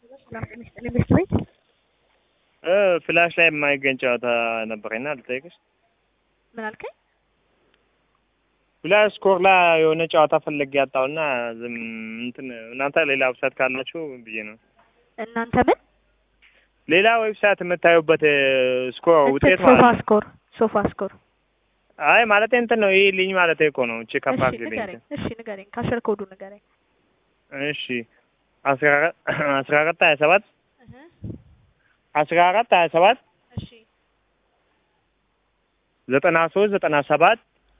ሰላም ጤና ይስጥልኝ ቤት ቤት ፍላሽ ላይ የማይገኝ ጨዋታ ነበረኝና ልጠይቅሽ። ምን አልከኝ? ፍላሽ ስኮር ላይ የሆነ ጨዋታ ፈለግ ያጣውና ዝም እንትን እናንተ ሌላ ዌብሳይት ካላችሁ ብዬ ነው። እናንተ ምን ሌላ ዌብሳይት የምታዩበት ስኮር ውጤት እንትን ሶፋ ማለት ስኮር ሶፋ ስኮር አይ ማለት እንትን ነው ይህ ልኝ ማለት እኮ ነው። እቺ እሺ ከፋክ ንገረኝ እሺ ንገረኝ ካሸር ኮዱ ንገረኝ እሺ አስራ አራት አስራ አራት ሀያ ሰባት አስራ አራት ሀያ ሰባት እሺ ዘጠና ሶስት ዘጠና ሰባት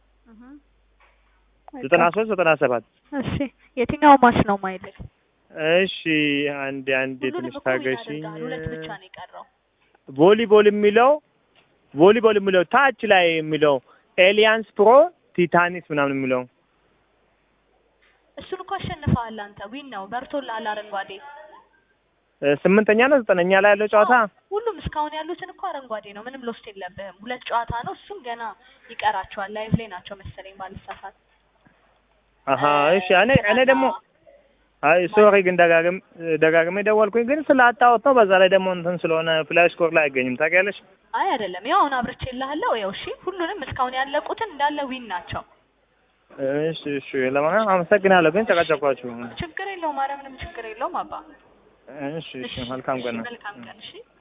ዘጠና ሶስት ዘጠና ሰባት እሺ የትኛው ማች ነው ማይልህ እሺ አንድ አንድ ሁሉንም ትንሽ እኮ ዊን ታገሽኝ። አድርገሃል ሁለት ብቻ ነው የቀረው ቮሊቦል የሚለው ቮሊቦል የሚለው ታች ላይ የሚለው ኤሊያንስ ፕሮ ቲታኒስ ምናምን የሚለው እሱን እኮ አሸንፈሃል አንተ ዊን ነው በርቶልሃል አረንጓዴ እ ስምንተኛ ነው ዘጠነኛ ላይ ያለው ጨዋታ ሁሉም እስካሁን ያሉትን እኮ አረንጓዴ ነው ምንም ሎስት የለብህም ሁለት ጨዋታ ነው እሱም ገና ይቀራቸዋል ላይቭ ላይ ናቸው መሰለኝ ባልሳሳት አሀ እሺ እኔ እኔ ደግሞ አይ ሶሪ ግን ደጋግም ደጋግሜ ደወልኩኝ ግን ስላጣሁት ነው። በዛ ላይ ደግሞ እንትን ስለሆነ ፍላሽ ስኮር ላይ አይገኝም ታውቂያለሽ። አይ አይደለም ያው አሁን አብርቼልሃለሁ ያው እሺ ሁሉንም እስካሁን ያለቁትን እንዳለ ዊን ናቸው እሺ እሺ ለማንኛውም አመሰግናለሁ። ግን ጨቀጨቋችሁ። ችግር የለውም ኧረ ምንም ችግር የለውም አባ እሺ እሺ መልካም ቀን ነው። መልካም ቀን እሺ